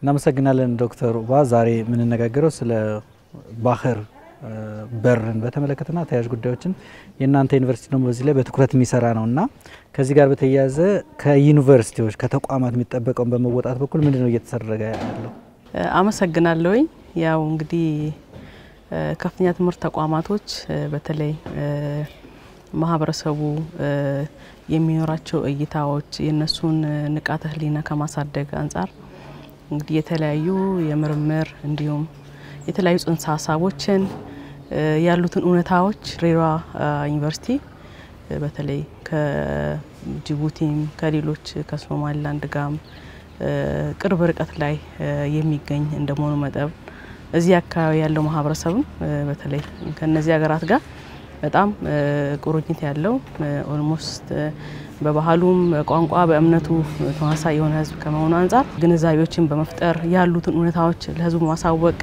እናመሰግናለን ዶክተር ኡባ። ዛሬ የምንነጋገረው ስለ ባህር በርን በተመለከተና ተያያዥ ጉዳዮችን የእናንተ ዩኒቨርሲቲ ደግሞ በዚህ ላይ በትኩረት የሚሰራ ነው እና ከዚህ ጋር በተያያዘ ከዩኒቨርሲቲዎች ከተቋማት የሚጠበቀውን በመወጣት በኩል ምንድን ነው እየተደረገ ያለው? አመሰግናለሁኝ። ያው እንግዲህ ከፍተኛ ትምህርት ተቋማቶች በተለይ ማህበረሰቡ የሚኖራቸው እይታዎች የእነሱን ንቃተ ሕሊና ከማሳደግ አንጻር እንግዲህ የተለያዩ የምርምር እንዲሁም የተለያዩ ጽንሰ ሀሳቦችን ያሉትን እውነታዎች ሬራ ዩኒቨርሲቲ በተለይ ከጅቡቲም ከሌሎች ከሶማሊላንድ ጋም ቅርብ ርቀት ላይ የሚገኝ እንደመሆኑ መጠን እዚህ አካባቢ ያለው ማህበረሰብም በተለይ ከነዚህ ሀገራት ጋር በጣም ቁርኝት ያለው ኦልሞስት በባህሉም በቋንቋ በእምነቱ ተመሳሳይ የሆነ ህዝብ ከመሆኑ አንጻር ግንዛቤዎችን በመፍጠር ያሉትን እውነታዎች ለህዝቡ ማሳወቅ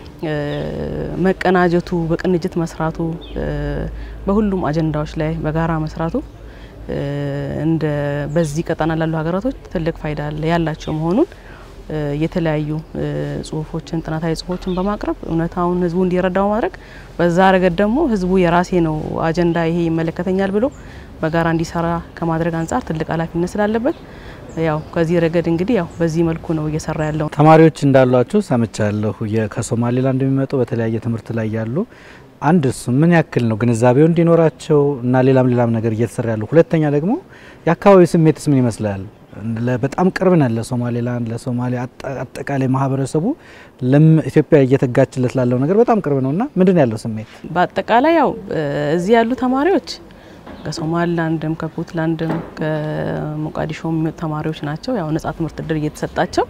መቀናጀቱ፣ በቅንጅት መስራቱ፣ በሁሉም አጀንዳዎች ላይ በጋራ መስራቱ እንደ በዚህ ቀጠና ላሉ ሀገራቶች ትልቅ ፋይዳ ያላቸው መሆኑን የተለያዩ ጽሁፎችን ጥናታዊ ጽሁፎችን በማቅረብ እውነታውን ህዝቡ እንዲረዳው ማድረግ በዛ ረገድ ደግሞ ህዝቡ የራሴ ነው አጀንዳ ይሄ ይመለከተኛል ብሎ በጋራ እንዲሰራ ከማድረግ አንጻር ትልቅ ኃላፊነት ስላለበት ያው ከዚህ ረገድ እንግዲህ ያው በዚህ መልኩ ነው እየሰራ ያለው። ተማሪዎች እንዳሏችሁ ሰምቻለሁ። ከሶማሌላንድ የሚመጡ በተለያየ ትምህርት ላይ ያሉ አንድ እሱ ምን ያክል ነው ግንዛቤው እንዲኖራቸው እና ሌላም ሌላም ነገር እየተሰራ ያለው። ሁለተኛ ደግሞ የአካባቢው ስሜትስ ምን ይመስላል? በጣም ቅርብ ነን ለሶማሌላንድ ለሶማሌ አጠቃላይ ማህበረሰቡ ኢትዮጵያ እየተጋችለት ላለው ነገር በጣም ቅርብ ነው እና ምንድን ነው ያለው ስሜት? በአጠቃላይ ያው እዚህ ያሉ ተማሪዎች ከሶማሊላንድም ከፑንትላንድም ከሞቃዲሾ የሚመጡ ተማሪዎች ናቸው። ያው ነጻ ትምህርት እድል እየተሰጣቸው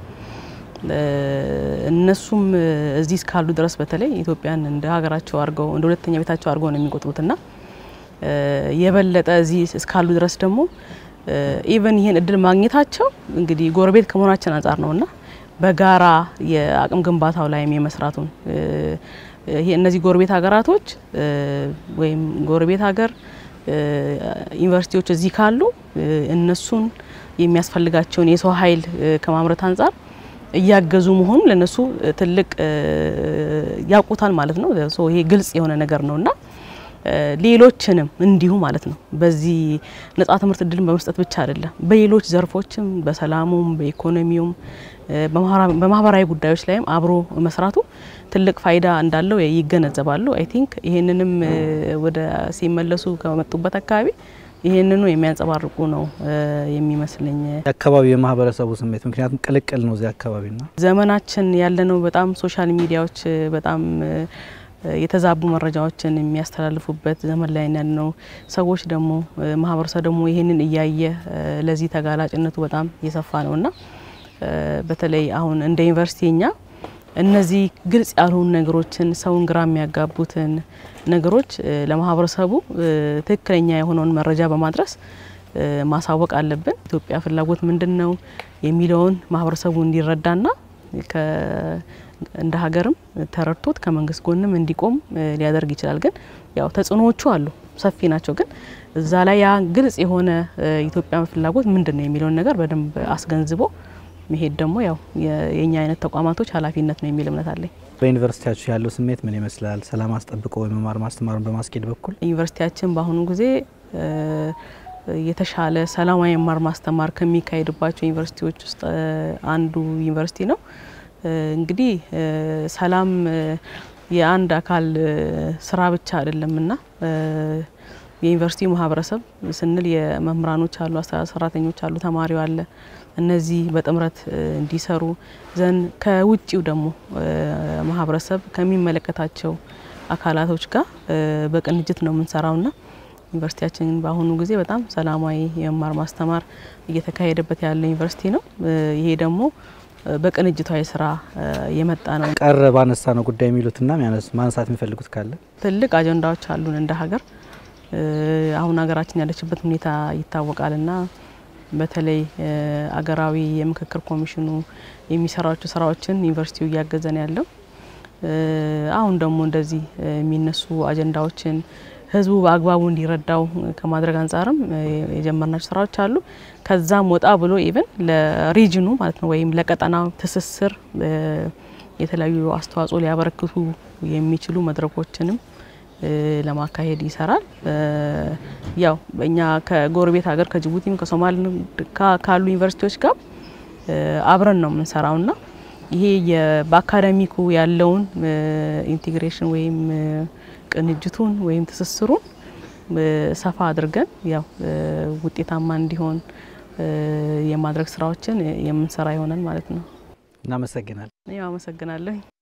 እነሱም እዚህ እስካሉ ድረስ በተለይ ኢትዮጵያን እንደ ሀገራቸው አድርገው እንደ ሁለተኛ ቤታቸው አድርገው ነው የሚቆጥሩትና የበለጠ እዚህ እስካሉ ድረስ ደግሞ ኢቨን ይህን እድል ማግኘታቸው እንግዲህ ጎረቤት ከመሆናችን አንጻር ነውና በጋራ የአቅም ግንባታው ላይም የመስራቱን ይሄ እነዚህ ጎረቤት ሀገራቶች ወይም ጎረቤት ሀገር ዩኒቨርሲቲዎች እዚህ ካሉ እነሱን የሚያስፈልጋቸውን የሰው ኃይል ከማምረት አንጻር እያገዙ መሆኑ ለነሱ ትልቅ ያውቁታል ማለት ነው። ይሄ ግልጽ የሆነ ነገር ነውና ሌሎችንም እንዲሁ ማለት ነው። በዚህ ነጻ ትምህርት እድልን በመስጠት ብቻ አይደለም፣ በሌሎች ዘርፎችም በሰላሙም፣ በኢኮኖሚውም፣ በማህበራዊ ጉዳዮች ላይም አብሮ መስራቱ ትልቅ ፋይዳ እንዳለው ይገነዘባሉ። አይ ቲንክ ይሄንንም ወደ ሲመለሱ ከመጡበት አካባቢ ይሄንኑ የሚያንጸባርቁ ነው የሚመስለኝ። የአካባቢው የማህበረሰቡ ስሜት ምክንያቱም ቅልቅል ነው እዚህ አካባቢና ዘመናችን ያለነው በጣም ሶሻል ሚዲያዎች በጣም የተዛቡ መረጃዎችን የሚያስተላልፉበት ዘመን ላይ ያለነው ሰዎች ደግሞ ማህበረሰብ ደግሞ ይሄንን እያየ ለዚህ ተጋላጭነቱ በጣም የሰፋ ነውና በተለይ አሁን እንደ ዩኒቨርሲቲ እኛ እነዚህ ግልጽ ያልሆኑ ነገሮችን ሰውን ግራ የሚያጋቡትን ነገሮች ለማህበረሰቡ ትክክለኛ የሆነውን መረጃ በማድረስ ማሳወቅ አለብን። ኢትዮጵያ ፍላጎት ምንድን ነው የሚለውን ማህበረሰቡ እንዲረዳና እንደ ሀገርም ተረድቶት ከመንግስት ጎንም እንዲቆም ሊያደርግ ይችላል። ግን ያው ተጽዕኖዎቹ አሉ፣ ሰፊ ናቸው። ግን እዛ ላይ ያ ግልጽ የሆነ ኢትዮጵያ ፍላጎት ምንድን ነው የሚለውን ነገር በደንብ አስገንዝቦ መሄድ ደግሞ ያው የእኛ አይነት ተቋማቶች ኃላፊነት ነው የሚል እምነት አለኝ። በዩኒቨርሲቲያችሁ ያለው ስሜት ምን ይመስላል? ሰላም አስጠብቆ የመማር ማስተማሩን በማስኬድ በኩል ዩኒቨርሲቲያችን በአሁኑ ጊዜ የተሻለ ሰላማዊ መማር ማስተማር ከሚካሄድባቸው ዩኒቨርሲቲዎች ውስጥ አንዱ ዩኒቨርሲቲ ነው። እንግዲህ ሰላም የአንድ አካል ስራ ብቻ አይደለምና የዩኒቨርሲቲው ማህበረሰብ ስንል የመምህራኖች አሉ፣ አስተዳደር ሰራተኞች አሉ፣ ተማሪው አለ። እነዚህ በጥምረት እንዲሰሩ ዘንድ ከውጭው ደግሞ ማህበረሰብ ከሚመለከታቸው አካላቶች ጋር በቅንጅት ነው የምንሰራውና ዩኒቨርሲቲያችን በአሁኑ ጊዜ በጣም ሰላማዊ የመማር ማስተማር እየተካሄደበት ያለ ዩኒቨርሲቲ ነው። ይሄ ደግሞ በቅንጅታዊ ስራ የመጣ ነው። ቀረ ባነሳ ነው ጉዳይ የሚሉትና ማንሳት የሚፈልጉት ካለ ትልቅ አጀንዳዎች አሉን እንደ ሀገር። አሁን ሀገራችን ያለችበት ሁኔታ ይታወቃልና በተለይ አገራዊ የምክክር ኮሚሽኑ የሚሰራቸው ስራዎችን ዩኒቨርሲቲው እያገዘን ያለው አሁን ደግሞ እንደዚህ የሚነሱ አጀንዳዎችን ህዝቡ በአግባቡ እንዲረዳው ከማድረግ አንጻርም የጀመርናቸው ስራዎች አሉ። ከዛም ወጣ ብሎ ኢቭን ለሪጅኑ ማለት ነው ወይም ለቀጠናው ትስስር የተለያዩ አስተዋጽኦ ሊያበረክቱ የሚችሉ መድረኮችንም ለማካሄድ ይሰራል። ያው እኛ ከጎረቤት ሀገር ከጅቡቲም ከሶማሌ ካሉ ዩኒቨርሲቲዎች ጋር አብረን ነው የምንሰራውና ይሄ በአካዳሚኩ ያለውን ኢንቴግሬሽን ወይም ቅንጅቱን ወይም ትስስሩን ሰፋ አድርገን ያው ውጤታማ እንዲሆን የማድረግ ስራዎችን የምንሰራ ይሆናል ማለት ነው። እናመሰግናለን። እኔም አመሰግናለሁ።